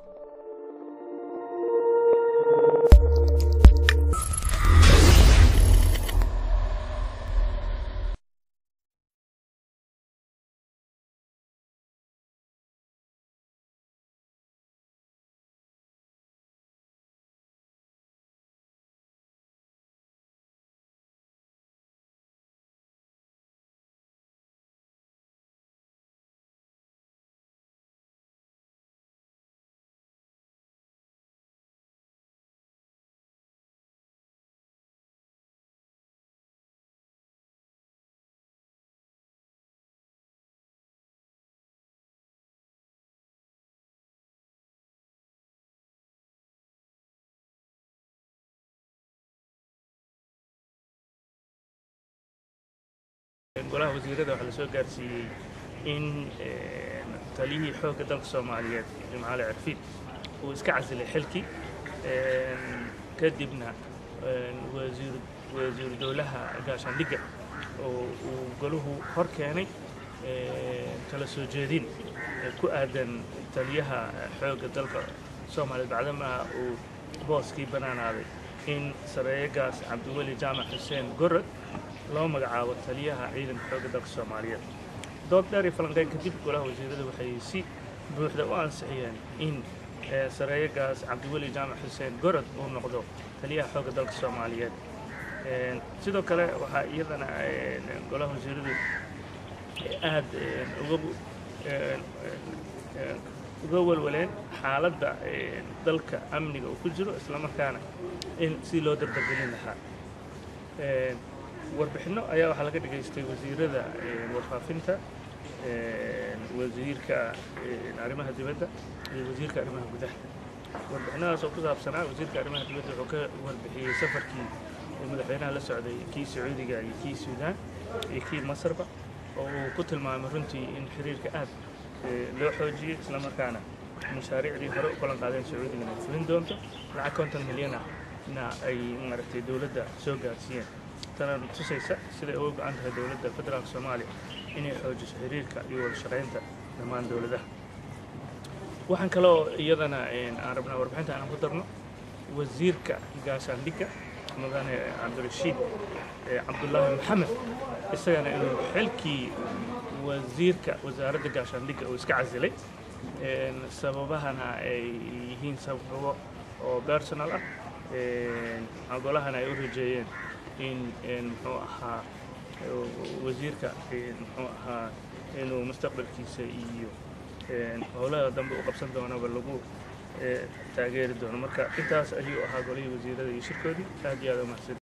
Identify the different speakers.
Speaker 1: golaha wasiirada waxaa lasoo gaarsiiyey in taliyihii xoogga dalka soomaaliyeed jimcaale cirfiid uu iska casilay xilkii kadibna wasiiru dowlaha gaashaandhigga oo uu golahu hor keenay kala soo jeedin ku aadan taliyaha xoogga dalka soomaaliyeed bacdamaha uu booskii bannaanaaday in sareeyagaas cabdiweli jaamac xuseen gorod loo magacaabo taliyaha ciidanka xoogga dalka soomaaliyeed dood dheer iyo falanqeyn kadib golaha wasiirada waxay si buuxda u ansixiyeen in sareeyagaas cabdiweli jaamac xuseen gorod uu noqdo taliyaha xoogga dalka soomaaliyeed sidoo kale waxaa iyadana golaha wasiiradu aad uga uga walwaleen xaaladda dalka amniga uu ku jiro islamarkaana in si loo dardargelin lahaa warbixinno ayaa waxaa laga dhagaystay wasiirada warfaafinta wasiirka arrimaha dibadda iyo wasiirka arrimaha gudaha warbixinadaas oo ku saabsanaa wasiirka arrimaha dibadda wuxuu ka warbixiyey safarkii madaxweynaha la socday kii sacuudiga iyo kii suudaan iyo kii masarba oo uu ku tilmaamay runtii in xiriirka aad loo xoojiyey islamarkaana mashaariicdii hore u ballan qaadeen sacuudigana ay fulin doonto lacag konton milyana na ay maaragtay dowladda soo gaarsiiyeen tana tusaysa siday uga go-an tahay dowladda federaalka soomaaliya inay xoojiso xiriirka iyo wada shaqaynta dhammaan dowladaha waxaan kaloo iyadana aan rabnaa warbixinta aan ku darno wasiirka gaashaandhigga mudane cabdirashiid cabdullaahi maxamed isagana inuu xilkii wasiirka wasaaradda gaashaandhigga uu iska casilay sababahana ay yihiin sababo oo personal ah golahana ay u rajeeyeen in muxuu ahaa wasiirka muxuu ahaa inuu mustaqbalkiisa iyo howlaha dambe u qabsan doonaba lagu taageeri doono marka intaas ayuu ahaa golihii wasiirada iyo shirkoodii aad iyo aad u mahadsan